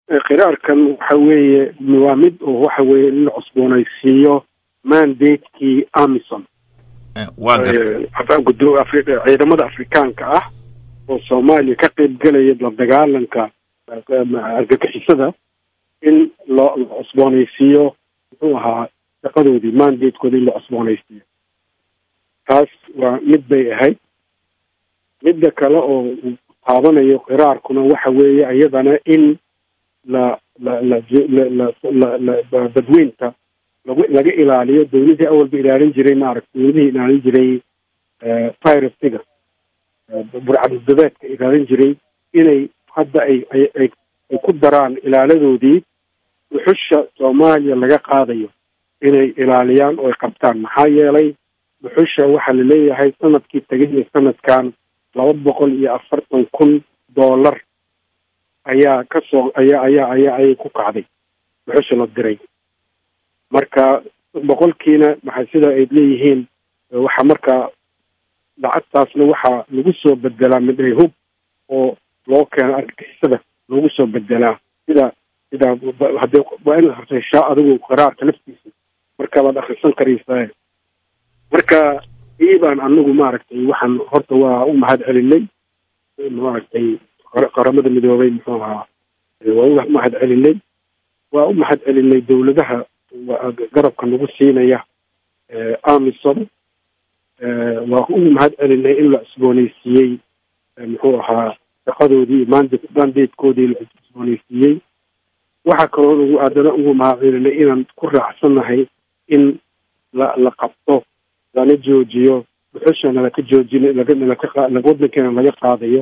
qiraarkan waxa weeye waa mid oo waxa weeye in la cusboonaysiiyo mandatekii amison waa garta ciidamada afrikaanka ah oo soomaaliya ka qeyb gelaya la dagaalanka argagixisada in loo la cusboonaysiiyo muxuu ahaa shaqadoodii mandatekoodi in la cusboonaysiiyo taas waa mid bay ahayd midda kale oo taabanayo qiraarkuna waxa weeye iyadana in la la la la la dadweynta lagu laga ilaaliyo dawladii awalba ilaalin jiray maaragta dawladihii ilaalin jiray virusiga burcaddabeedka ilaalin jiray inay hadda ay ay ay ay ku daraan ilaaladoodii dhuxusha soomaaliya laga qaadayo inay ilaaliyaan oo ay qabtaan maxaa yeelay dhuxusha waxaa la leeyahay sanadkii tagay iyo sanadkan laba boqol iyo afartan kun dollar ayaa kasoo ayaa ayaa ayaa ayay ku kacday dhuxusha la diray marka boqolkiina maxay sida ay leeyihiin waxaa markaa lacagtaasna waxaa lagu soo bedelaa midhay hub oo loo keeno argagixisada lagu soo bedelaa sida sida hadee waa in heshaa adigu qiraarka naftiisa marka baad akrisan karaysaa marka ii baan anagu maaragtay waxaan horta waa u mahad celinay maaragtay qaramada midoobay muxuu ahaa waa u mahad celinay waa u mahad celinay dawladaha garabka nagu siinaya amison waa u mahad celinay in la cusboonaysiiyey muxuu ahaa shaqadoodii mand mandatekoodii la cusboonaysiiyey waxaa kaloo ugu aadana ugu mahad celinay inaan ku raacsannahay in la la qabto lana joojiyo dhuxushana laka joojin waddankeena laga qaadayo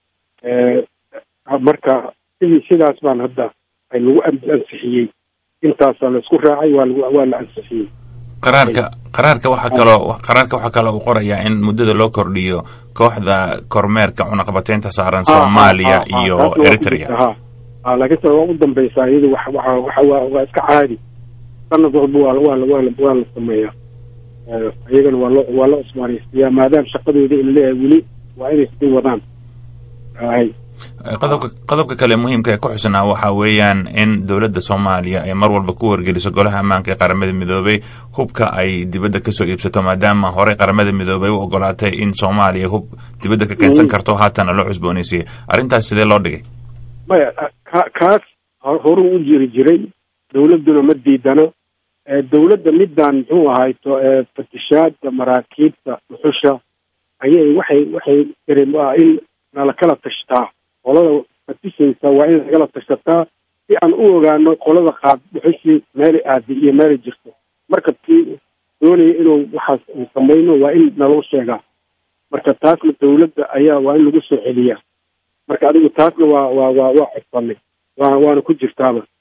marka sidii sidaas baan hadda ay lagu ansixiyey intaasaa la isku raacay waa lagu waa la ansixiyey qaraarka qaraarka waxaa kaloo qaraarka waxaa kaloo uu qorayaa in muddada loo kordhiyo kooxda kormeerka cunaqabateynta saaran soomaaliya iyo eritrea ha laakiin ta waa u dambeysaa iyadu wa waa waa waa waa iska caadi sanad walba waa waa waa waa la sameeyaa iyagana waa loo waa la cusbaanaysiiyaa maadaama shaqadooda in leeyahay weli waa inay sii wadaan hay qodobka qodobka kale muhiimka ee ku xusnaa waxaa weeyaan in dowladda soomaaliya ay mar walba ku wargeliso golaha ammaanka ee qaramada midoobay hubka ay dibadda kasoo iibsato maadaama horey qaramada midoobay u ogolaatay in soomaaliya hub dibadda ka keensan karto haatana loo cusboonaysiiyey arrintaas sidee loo dhigay maya ka kaas horuu u jiri jiray dawladduna ma diidano dawladda midaan muxuu ahayto fatishaada maraakiibta dhuxusha ayay waxay waxay in nala kala tashtaa qolada fatisaysa waa in nagala tashataa si aan u ogaano qolada qaad dhuxushii meelay aaday iyo meelay jirto marka kii doonaya inuu waxaas samayno waa in naloo sheegaa marka taasna dawladda ayaa waa in lagu soo celiyaa marka adigu taasna waa waa waa waa codsanay waa waana ku jirtaaba